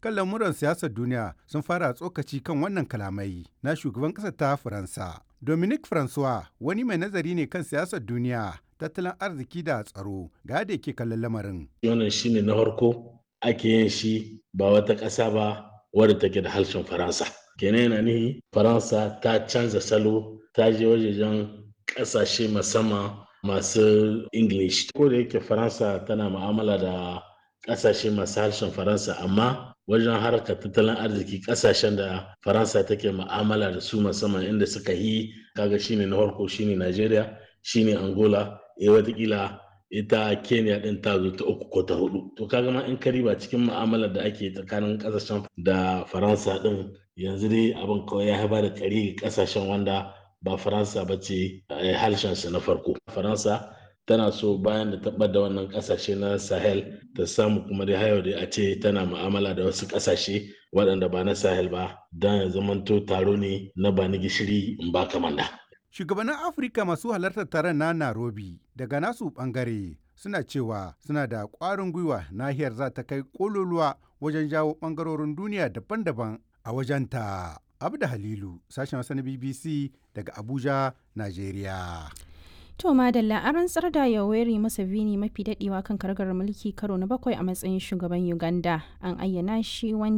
kan lamuran siyasar duniya sun fara tsokaci kan wannan kalamai na shugaban ƙasar ta Faransa. Dominic Francois wani mai nazari ne kan siyasar duniya, tattalin arziki da tsaro ga da yake kallon lamarin. Wannan shine na farko ake yin shi ba wata ƙasa ba wadda take da harshen Faransa. Kenan yana nihi Faransa ta canza salo ta je wajejen ƙasashe musamman masu English. Ko da yake Faransa tana mu'amala da ƙasashe masu harshen Faransa amma wajen harkar tattalin arziki ƙasashen da Faransa take mu'amala da su musamman inda suka yi kaga shine na farko shine Najeriya shine Angola eh watakila ita Kenya din ta zo ta uku ko ta hudu to kaga ma in kariba cikin mu'amalar da ake tsakanin ƙasashen da Faransa din yanzu dai abin kawai ya haifar da kari ƙasashen wanda ba Faransa ba ce harshensa na farko. Faransa tana so bayan da taɓa da wannan ƙasashe na Sahel ta samu kuma dai hayo da a ce tana mu'amala da wasu ƙasashe waɗanda ba na Sahel ba don ya zamanto taro ne na ba ni gishiri in ba kamanda. Shugabannin Afirka masu halartar taron na Nairobi daga nasu ɓangare suna cewa suna da ƙwarin gwiwa nahiyar za ta kai ƙololuwa wajen jawo ɓangarorin duniya daban-daban a wajenta. Abda Halilu, sashen Hausa na BBC daga Abuja, Najeriya. To Madalla an rantsar da Yoweri Museveni mafi dadewa kan kargar mulki karo na bakwai a matsayin shugaban Uganda. An ayyana shi wanda